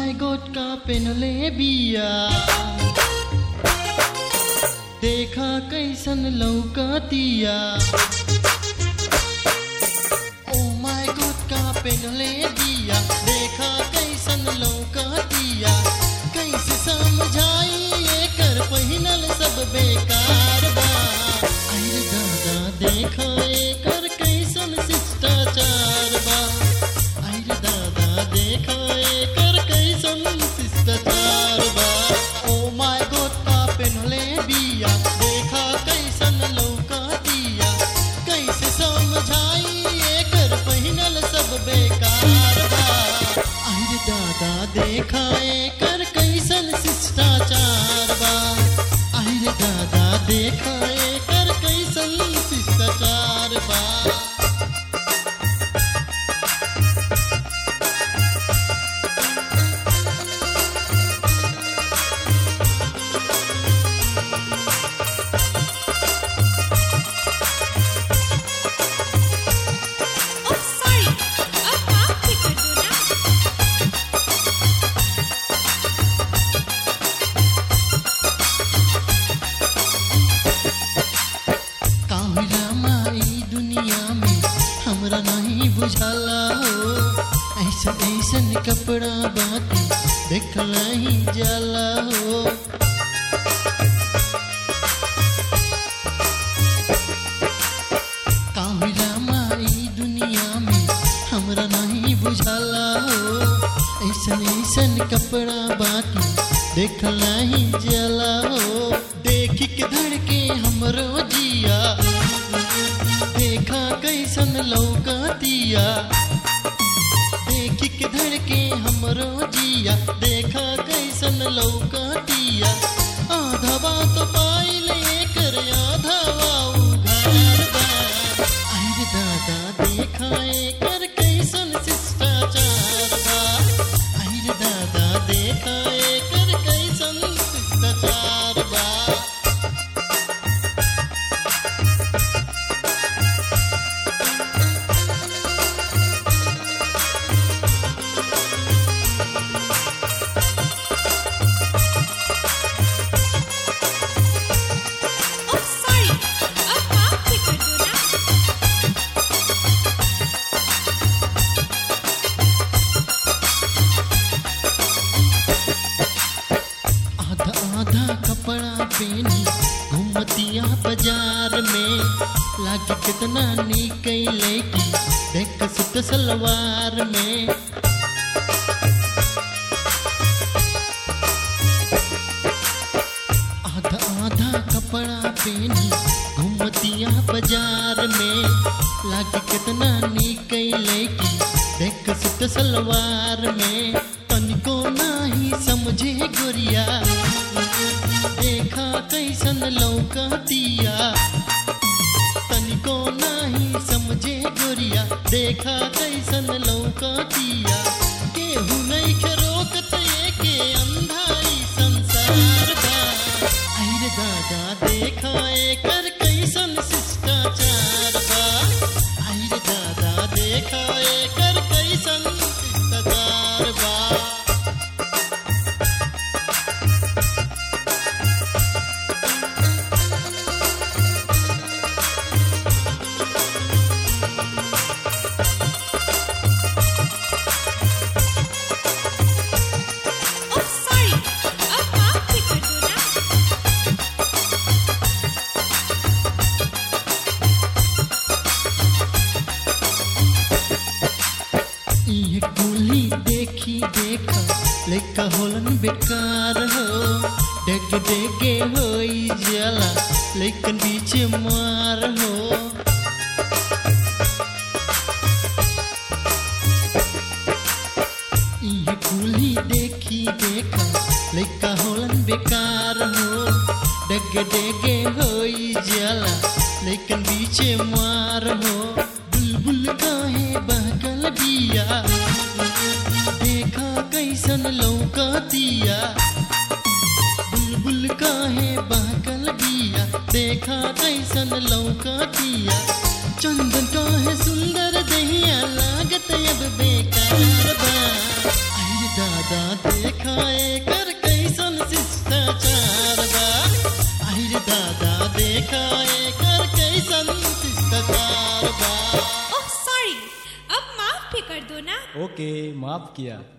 माय God का पेनले बिया देखा कैसन लौकतिया ओ माय गॉड का पेनले बिया देखा कैसन लौकतिया कैसे समझाई एकर पहिनल सब बेकार बा अरे दादा देखा एकर कैसन शिष्टाचार बा अरे दादा देखा एकर कैसन शिष्टाचार बा ओ माय गॉड का पेनले बिया देखा कैसन लौकतिया कैसे समझाई एकर पहिनल सब बेकार बा अरे दादा देखा एकर कैसन शिष्टाचार बा अरे दादा देखा एकर कैसन शिष्टाचार बा Oh, sorry. अब माफ भी कर दो ना कामिला माई दुनिया में हमरा नहीं बुझाला हो ऐसन ऐसन कपड़ा बाकी देखला ही जाला हो कामिला माई दुनिया में हमरा नहीं बुझाला हो ऐसन ऐसन कपड़ा बाकी देखला ही जाला हो देख के धड़के हमरो जिया देखा कैसन लौकतिया देख के धड़के हमरो जिया देखा कैसन लौकतिया आधा बात पाइल एकर आधा उघार बा अरे दादा देखा एकर कैसन शिष्टाचार बा अरे दादा देखा एकर कैसन शिष्टाचार बा Oh, sorry. अब माफ भी कर दो ना आधा आधा कपड़ा पहनी घूमतिया बाजार में लागे कितना निक लैकी देख सुत सलवार में आधा आधा कपड़ा पहनी घूमतिया बाजार में लागे कितना निक लैकी देख सुत सलवार में तनिको नाही समझे गोरिया देखा कैसन लौकतिया तनिको नाही समझे गोरिया देखा कैसन लौकतिया केहू नहीं के रोकत के अंधाई संसार बा अरे दादा देखा एकर कैसन शिष्टाचार बा अरे दादा देखा एकर कैसन शिष्टाचार बा Oh, sorry. अब माफ भी कर दो ना ये कुली देखी देखा लेका होलन बेकार हो डेग डेगे होई जला लेकिन बीच मार हो ये कुली देखी देखा लेका होलन बेकार हो डेग डेगे होई जला लेकिन बीच मार हो बुलबुल काहे बहकल बिया देखा कैसन लौकतिया बुलबुल काहे बहकल बिया देखा कैसन लौकतिया चंदन काहे सुंदर दहिया लागत अब बेकार बा अरे दादा दादा देखाए कर कैसन शिष्टाचार बा आहिर दादा देखाए कर कैसन शिष्टाचार बा ओह सॉरी अब माफ भी कर दो ना ओके माफ किया